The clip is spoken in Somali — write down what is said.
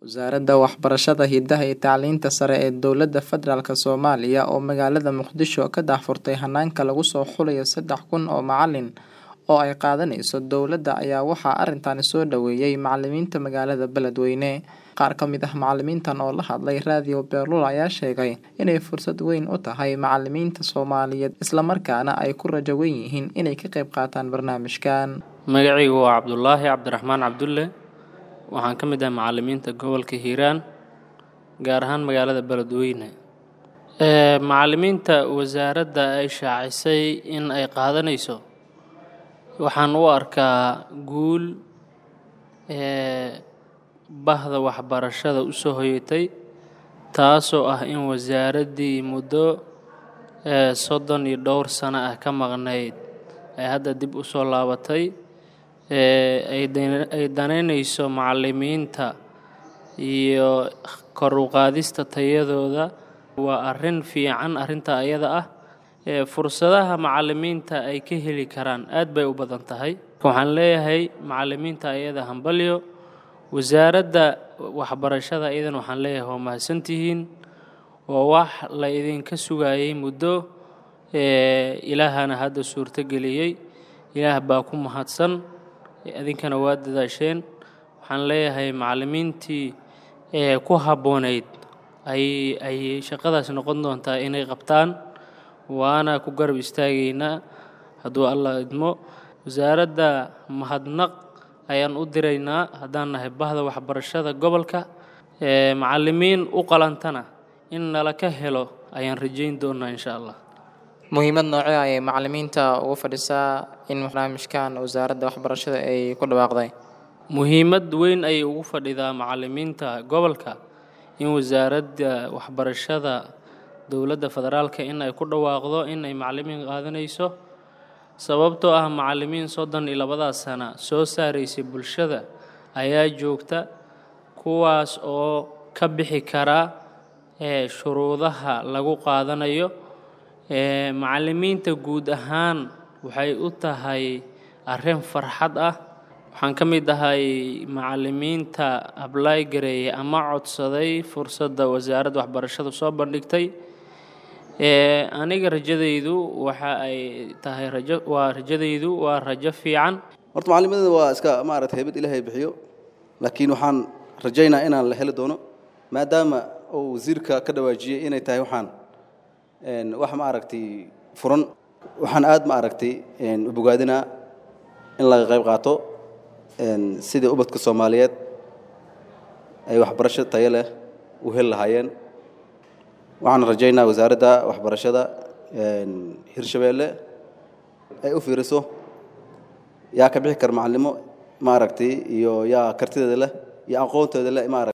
Wasaaradda Waxbarashada, Hidaha iyo Tacliinta Sare ee Dowladda Federaalk Soomaaliya oo magaalada Muqdisho ka daahfurtay hanaanka lagu soo xulayo saddex kun oo macalin oo ay qaadanayso dowladda ayaa waxaa arrintan soo dhaweeyay macalimiinta magaalada Beledweyne. Qaar ka mid ah macalimiintan oo la hadlay Radio Beerlula ayaa sheegay inay fursad weyn u tahay macalimiinta Soomaaliyeed isla markaana ay ku rajo weyn yihiin inay ka qayb qaataan barnaamijkan. magacaygu waa cabdulaahi cabdiraxmaan cabdulle waxaan ka mid ahay macalimiinta gobolka hiiraan gaar ahaan magaalada beledweyne Ee, macalimiinta wasaaradda ay shaacisay in ay qaadanayso waxaan u arkaa guul ee, bahda waxbarashada u soo hoyatay taasoo ah in wasaaraddii muddo ee, soddon iyo dhowr sano ah ka maqnayd ay hadda dib u soo laabatay ee, ay dan- ay danaynayso macalimiinta iyo kor u qaadista tayadooda waa arrin fiican arrinta ayada ah ee fursadaha macalimiinta ay ka heli karaan aad bay u badan tahay waxaan leeyahay macalimiinta ayada hambalyo wasaaradda waxbarashada iyadan waxaan leeyahay waa mahadsantihiin waa wax la idinka sugayay muddo ee ilaahana hadda suurto geliyey ilaah baa ku mahadsan idinkana waa dadaasheen waxaan leeyahay macalimiintii ee ku habboonayd ay ay shaqadaas noqon doontaa inay qabtaan waana ku garab istaagaynaa hadduu allah idmo wasaaradda mahadnaq ayaan u diraynaa haddaan nahay bahda waxbarashada gobolka ee macalimiin u qalantana in nala ka helo ayaan rajayn doonaa insha allah Muhiimad noocee ayay macalimiinta ugu fadhisaa in barnaamijkan wasaaradda waxbarashada ay ku dhawaaqday? muhiimad weyn ayay ugu fadhidaa macalimiinta gobolka in wasaaradda waxbarashada dowladda federaalka in ay ku dhawaaqdo in ay macalimiin qaadanayso sababtoo ah macalimiin soddon iyo labadaas sana soo saaraysay bulshada ayaa joogta kuwaas oo ka bixi kara ee shuruudaha lagu qaadanayo ee macalimiinta guud ahaan waxay u tahay arrin farxad ah waxaan ka mid ahay macalimiinta ablay gareeyay ama codsaday fursadda wasaaradda waxbarashadu soo bandhigtay ee aniga rajadaydu waxa ay tahay rajo waa rajadaydu waa rajo fiican horta macallimada waa iska maaragtay haybad ilaahay bixiyo laakiin waxaan rajaynaa inaan la heli doono maadaama uu wasiirka ka dhawaajiyey inay tahay waxaan een, wax maaragtay furan waxaan aad maaragtay een, u bogaadinaa in laga qayb qaato een, sidii ubadka soomaaliyeed ay waxbarasho tayo leh u heli lahaayeen waxaan rajaynaa wasaaradda waxbarashada een, hirshabeelle ay u fiiriso yaa ka bixi kara macallimo maaragtay iyo yaa kartideeda leh iyo aqoonteeda leh maaragtay